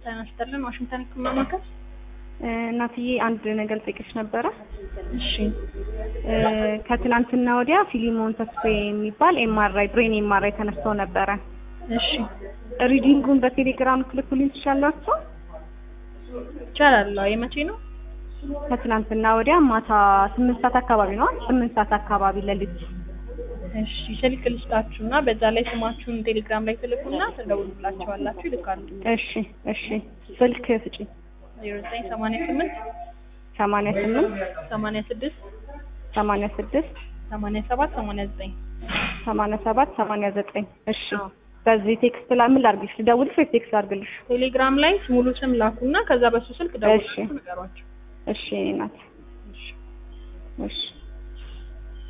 ጤና ይስጥልን። ዋሽንግተን ህክምና ማዕከል። እናትዬ አንድ ነገር ልጠይቅሽ ነበረ። እሺ ከትላንትና ወዲያ ፊሊሞን ተስፋዬ የሚባል ኤምአርአይ ብሬን ኤምአርአይ ተነስቶ ነበረ። እሺ ሪዲንጉን በቴሌግራም ትልኩልኝ ትችላላችሁ? ይቻላል። አዎ፣ የመቼ ነው? ከትላንትና ወዲያ ማታ ስምንት ሰዓት አካባቢ ነው። ስምንት ሰዓት አካባቢ ለልጅ እሺ ስልክ ልስጣችሁና በዛ ላይ ስማችሁን ቴሌግራም ላይ ትልኩና ትደውሉላቸዋላችሁ፣ ይልካሉ። እሺ እሺ ስልክ ስጪ። ዜሮ ዘጠኝ ሰማንያ ስምንት ሰማንያ ስምንት ሰማንያ ስድስት ሰማንያ ስድስት ሰማንያ ሰባት ሰማንያ ዘጠኝ ሰማንያ ሰባት ሰማንያ ዘጠኝ እሺ በዚህ ቴክስት ላይ ምን ላድርግልሽ? ልደውልሽ ወይስ ቴክስት ላድርግልሽ? ቴሌግራም ላይ ሙሉ ስም ላኩና ከዛ በሱ ስልክ ደውላችሁ እሺ። ንገሯቸው። እሺ ናት። እሺ እሺ